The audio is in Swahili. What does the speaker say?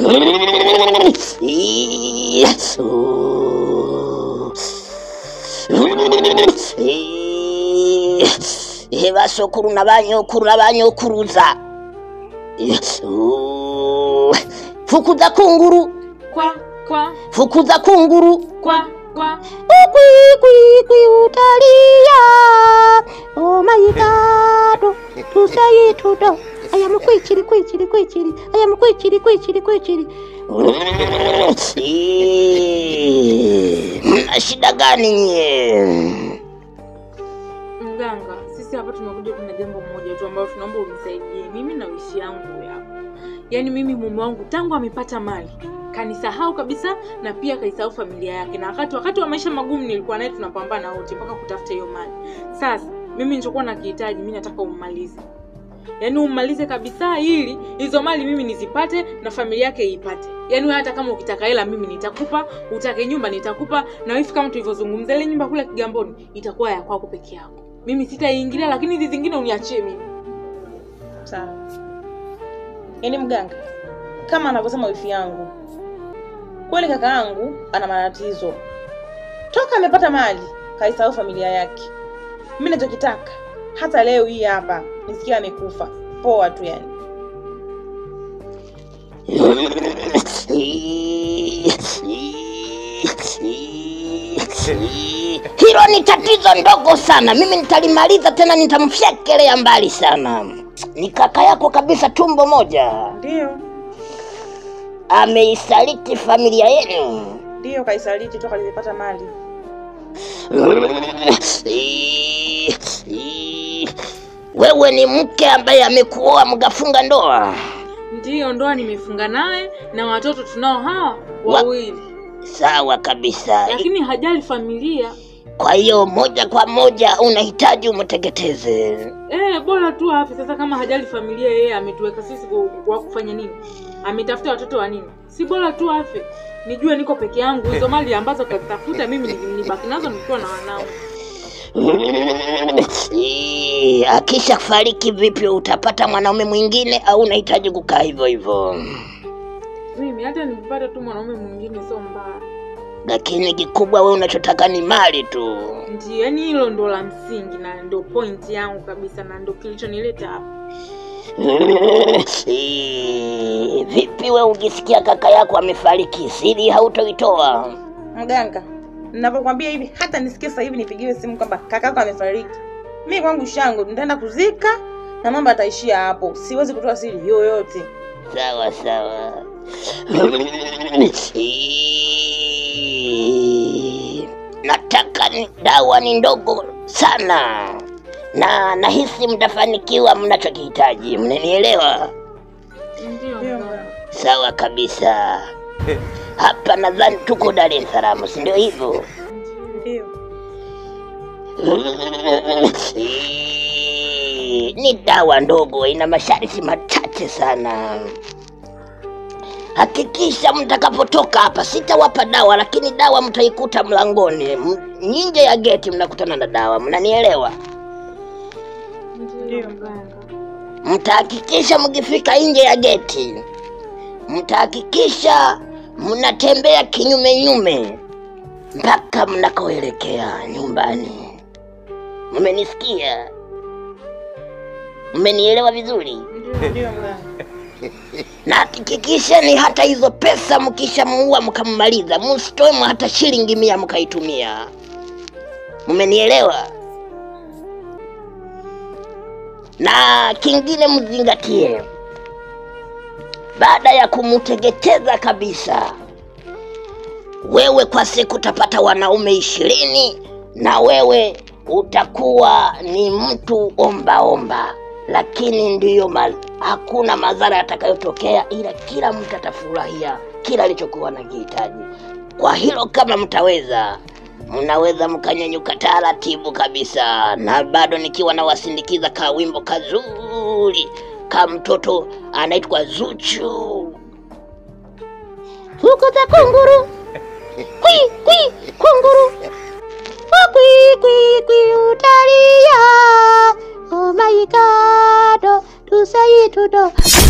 basokuru na banyokuru na banyokuruza fukuza kunguru kwa kwa fukuza kunguru kwa kwa Ukwikwi utalia Oh my god To say it to do I am kwichiri kwichiri kwichiri I am kwichiri kwichiri kwichiri Mna shida gani nyie? mganga sisi hapa tumekuja kuna jambo moja tu ambalo tunaomba unisaidie mimi na wishi yangu ya yaani mimi mume wangu tangu amepata mali kanisahau kabisa na pia kaisahau familia yake na wakati wakati wa maisha magumu nilikuwa naye tunapambana wote mpaka kutafuta hiyo mali sasa mimi nilichokuwa nakihitaji mi nataka ummalize yaani ummalize kabisa ili hizo mali mimi nizipate na familia yake iipate yaani wewe hata kama ukitaka hela mimi nitakupa utake nyumba nitakupa na wifi kama tulivyozungumza ile nyumba kule kigamboni itakuwa ya kwako peke yako mimi sitaiingilia lakini hizi zingine uniachie mimi sawa yaani mganga kama anavyosema wifi yangu kweli kaka yangu ana matatizo toka amepata mali kaisahau familia yake mi nachokitaka hata leo hii hapa nisikia amekufa poa tu yani Hilo ni tatizo ndogo sana, mimi nitalimaliza tena, nitamfyekelea mbali sana. Ni kaka yako kabisa, tumbo moja, ndio ameisaliti familia yenu. ndio kaisaliti toka limepata mali Wewe ni mke ambaye amekuoa mkafunga ndoa. ndiyo ndoa nimefunga naye na watoto tunao hawa Wa- wawili Sawa kabisa. lakini hajali familia Kwa hiyo moja kwa moja unahitaji umteketeze. Eh, bora tu afe sasa. Kama hajali familia, yeye ametuweka sisi kwa, kwa kufanya nini? Ametafuta watoto wa nini? Si bora tu afe, nijue niko peke yangu. Hizo mali ambazo kazitafuta mimi ni- nibaki nazo nikiwa na wanangu. Eh, Akisha fariki vipi, utapata mwanaume mwingine au unahitaji kukaa hivyo hivyo? Mimi hata nikipata tu mwanaume mwingine sio mbaya. Lakini kikubwa wewe unachotaka ni mali tu. Ndio, yani hilo ndo la msingi na ndo point yangu kabisa na ndo kilichonileta hapa. Eh, Vipi wewe ukisikia kaka yako amefariki, siri hautoitoa? mganga ninavyokwambia hivi hata nisikie sasa hivi nipigiwe simu kwamba kakako amefariki mi kwangu shangu nitaenda kuzika na mambo ataishia hapo siwezi kutoa siri yoyote Sawa sawa. Eh, Nataka ni dawa ni ndogo sana na nahisi mtafanikiwa mnachokihitaji, mnanielewa? Ndio. Ndio, mganga. Sawa kabisa. Hapa nadhani tuko Dar es Salaam, si ndio hivyo? ndio Eh, ni dawa ndogo, ina masharti machache sana. Hakikisha mtakapotoka hapa, sitawapa dawa, lakini dawa mtaikuta mlangoni, M- nje ya geti mnakutana na dawa, mnanielewa? Ndio mganga. Mtahakikisha mkifika nje ya geti, mtahakikisha mnatembea kinyume nyume mpaka mnakoelekea nyumbani. Mmenisikia? Mmenielewa vizuri? ndio mganga na hakikisheni hata hizo pesa mkishamuua mkammaliza, msitoe hata shilingi mia mkaitumia. Mmenielewa? Na kingine mzingatie, baada ya kumuteketeza kabisa, wewe kwa siku utapata wanaume ishirini na wewe utakuwa ni mtu omba omba, lakini ndiyo ma, hakuna madhara yatakayotokea, ila kila mtu atafurahia kila alichokuwa nakihitaji. Kwa hilo kama mtaweza, mnaweza mkanyanyuka taratibu kabisa, na bado nikiwa nawasindikiza ka wimbo kazuri ka mtoto anaitwa Zuchu. Fukuza kunguru kwi kwi kunguru kwi kwi kwi utalia oh my god to say it to do